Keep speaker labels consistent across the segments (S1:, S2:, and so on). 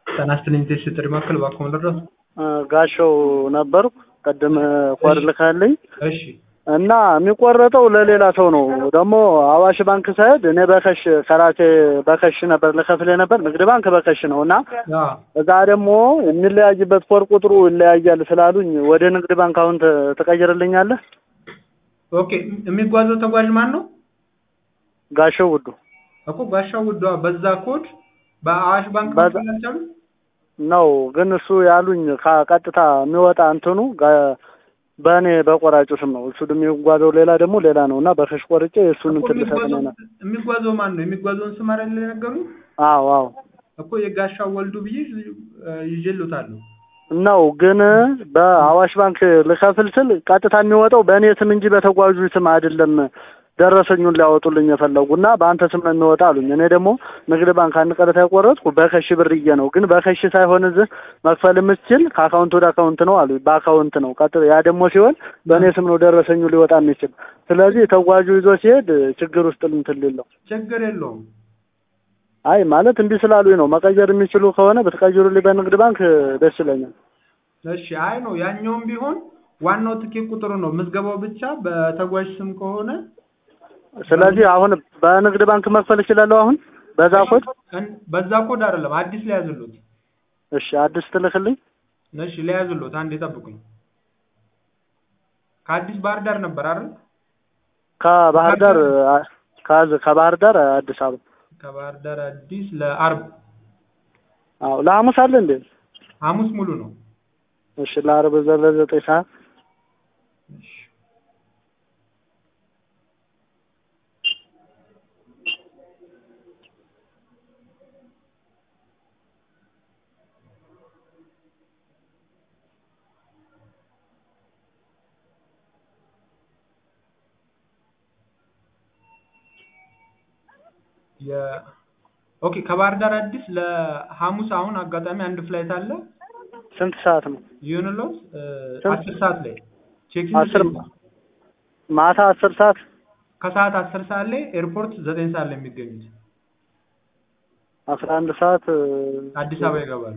S1: ጤና ይስጥልኝ ቴስት ጥሪ ማዕከል እባክዎ ልርዳዎት?
S2: ጋሻው ነበርኩ ቅድም ኮድ ልካልኝ
S1: እሺ
S2: እና የሚቆረጠው ለሌላ ሰው ነው። ደግሞ አዋሽ ባንክ ሳይሄድ እኔ በከሽ ከራሴ በከሽ ነበር ልከፍል ነበር። ንግድ ባንክ በከሽ ነው እና
S1: አ
S2: እዛ ደግሞ የሚለያይበት ኮድ ቁጥሩ ይለያያል ስላሉኝ ወደ ንግድ ባንክ አሁን ት- ትቀይርልኛለህ?
S1: ኦኬ የሚጓዘው ተጓዥ ማን ነው?
S2: ጋሻው ውዱ
S1: እኮ ጋሻው ውዷ በዛ ኮድ በአዋሽ ባንክ
S2: በዛ-
S1: መክፈል አልቻሉም?
S2: ነው ግን እሱ ያሉኝ ከቀጥታ የሚወጣ እንትኑ ጋ- በእኔ በቆራጩ ስም ነው። እሱ ደግሞ የሚጓዘው ሌላ ደግሞ ሌላ ነው እና በከሽ ቆርጬ የእሱን
S1: እኮ
S2: እንትን ልሰጥ
S1: የሚጓዘው
S2: ነው።
S1: የሚጓዘው ማን ነው? የሚጓዘውን ስም አይደል የነገሩኝ?
S2: አዎ አዎ
S1: እኮ የጋሻው ወልዱ ብዬ እ፣ ይዤልዎታለሁ።
S2: ነው ግን በአዋሽ ባንክ ልከፍል ስል ቀጥታ የሚወጣው በእኔ ስም እንጂ በተጓዡ ስም አይደለም። ደረሰኙን ሊያወጡልኝ የፈለጉ እና በአንተ ስም ነው የሚወጣ አሉኝ። እኔ ደግሞ ንግድ ባንክ አንድ ቀረታ የቆረጥኩ በከሽ ብርዬ ነው። ግን በከሽ ሳይሆን እዚህ መክፈል የምትችል ከአካውንት ወደ አካውንት ነው አሉኝ። በአካውንት ነው ቀጥ ያ ደግሞ ሲሆን በእኔ ስም ነው ደረሰኙ ሊወጣ የሚችል። ስለዚህ ተጓዡ ይዞ ሲሄድ ችግር ውስጥ እንትን ሊለው
S1: ችግር የለውም።
S2: አይ ማለት እንዲህ ስላሉኝ ነው። መቀየር የሚችሉ ከሆነ ብትቀይሩልኝ በንግድ ባንክ ደስ ይለኛል።
S1: እሺ አይ ነው ያኛውም ቢሆን ዋናው ትኬት ቁጥሩ ነው። ምዝገባው ብቻ በተጓዥ ስም ከሆነ
S2: ስለዚህ አሁን በንግድ ባንክ መክፈል እችላለሁ አሁን በዛ ኮድ?
S1: እን- በዛ ኮድ አይደለም አዲስ ሊያዝሉት።
S2: እሺ አዲስ ትልክልኝ።
S1: እሺ ሊያዝሉት፣ አንዴ ጠብቁኝ። ከአዲስ ባህር ዳር ነበር አይደል?
S2: ከባህር ዳር ከዝ ከባህር ዳር አዲስ አበባ።
S1: ከባህር ዳር አዲስ ለአርብ
S2: አዎ ለሐሙስ አለ እንዴ?
S1: ሐሙስ ሙሉ ነው።
S2: እሺ ለአርብ ዘለ ዘጠኝ ሰዓት
S1: እሺ የ ኦኬ ከባህር ዳር አዲስ ለሐሙስ አሁን አጋጣሚ አንድ ፍላይት አለ
S2: ስንት ሰዓት ነው?
S1: ይሁንልዎት እ፣
S2: ስንት?
S1: አስር ሰዓት ላይ ቼኪን
S2: አስር ማታ አስር ሰዓት
S1: ከሰዓት አስር ሰዓት ላይ ኤርፖርት ዘጠኝ ሰዓት ላይ የሚገኙት
S2: አስራ አንድ ሰዓት
S1: አዲስ አበባ ይገባሉ።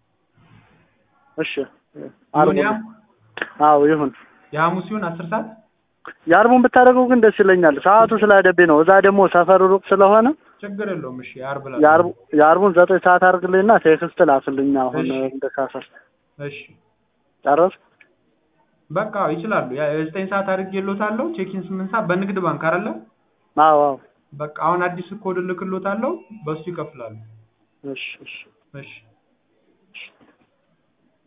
S2: እሺ አርቡ
S1: ይሁን ያም
S2: አዎ ይሁን።
S1: የሐሙስ ሲሆን አስር ሰዓት
S2: የአርቡን ብታደርገው ግን ደስ ይለኛል። ሰዓቱ ስላደብኝ ነው። እዛ ደግሞ ሰፈሩ ሩቅ ስለሆነ
S1: ችግር የለውም። እሺ የዓርብ ላ
S2: የአርቡ የአርቡን ዘጠኝ ሰዓት አድርግልኝና ቴክስት ላክልኝ። አሁን
S1: እሺ።
S2: እንደ ካሰር
S1: እሺ
S2: ጨረስ
S1: በቃ ይችላሉ። ያ የዘጠኝ ሰዓት አድርጌልዎታለሁ። ቼኪን ስምንት ሰዓት በንግድ ባንክ አይደለ?
S2: አዎ አዎ
S1: በቃ አሁን አዲስ ኮድ እልክልዎታለሁ። በሱ ይከፍላሉ።
S2: እሺ እሺ
S1: እሺ